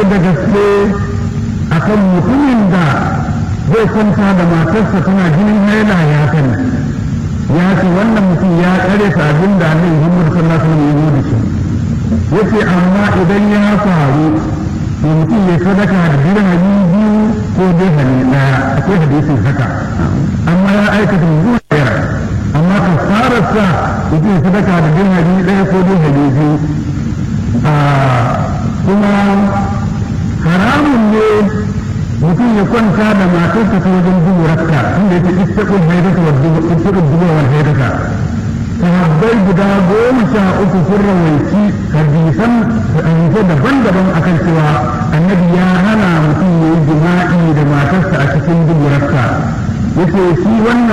da gaske akan mutumin da zai kwanta da matarsa tana jinin haila ya sani ya ce wannan mutum ya kare ta abin da annabi Muhammad sallallahu alaihi wasallam ya yi shi yace amma idan ya faru to mutum ya sadaka da dirhami biyu ko dirhami daya akwai hadisin haka amma ya aikata zuwa yara amma kafararsa mutum ya sadaka da dirhami daya ko dirhami biyu kuma haramun ne mutum ya kwanta da matarsa ta wajen duburarka inda yake istaƙul haidaka wa istaƙul dubuwar haidaka sahabbai guda goma sha uku sun rawaici hadisan hadisai daban-daban akan cewa annabi ya hana mutum ya yi jima'i da matarsa a cikin duburarsa yace shi wannan